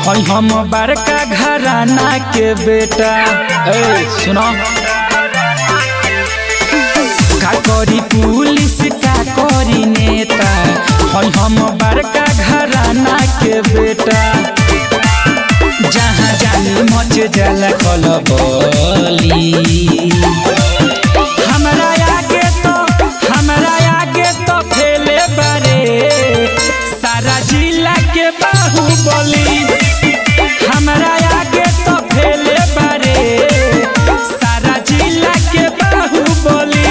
हई हम बड़का घराना के बेटा ए सुनो का करी पुलिस का करी नेता हई हम बड़का घराना के बेटा जहाँ जानी मच जल खल बोली हमरा आगे तो हमरा आगे तो फैले बारे सारा जिला के बाहुबली हमरा आगे तो फैले बारे सारा जिला के बाहुबली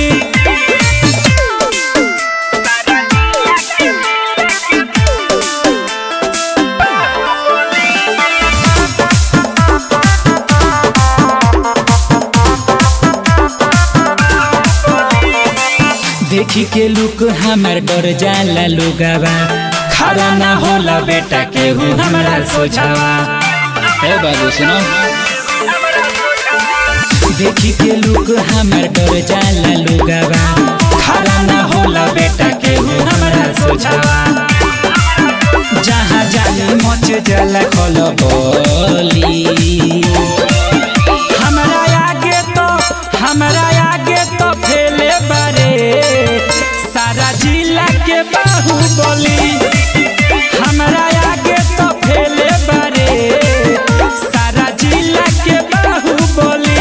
देखी के लुक हमर डर जाला लुगावा खड़ा ना होला बेटा केहू हमरा सोचावा हे बाबू सुनो देखी के लुक हमर डर जाला लुगावा खड़ा ना होला बेटा केहू हमरा सोचावा जहाँ जानी मच जला खल बोली हमरा आगे तो हमरा आगे तो फैले बारे सारा जिला के बाहुबली हमरा आगे तो फैले बारे सारा जिला के बाहुबली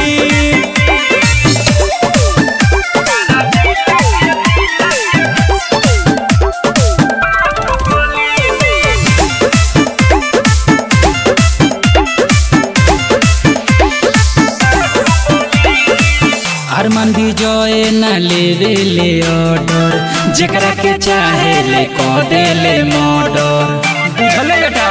अरमान विजय न लेवे ले ऑर्डर जेकरा के चाहे ले को दे ले मर्डर बुझले बेटा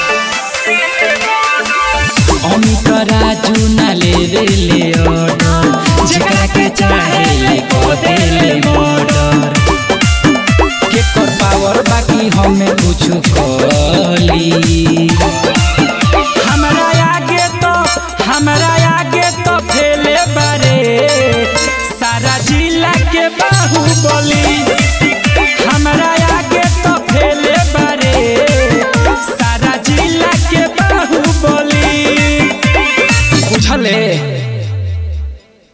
अमित राजू न लेवे ले ऑर्डर जेकरा के चाहे ले को दे ले मर्डर के कर पावर बाकी हमें कुछ कली हमरा आगे तो हमरा आगे तो फैले बारे सारा जिला के बाहुबली हमरा आगे तो फैले बारे सारा जिला के बाहुबली बुझले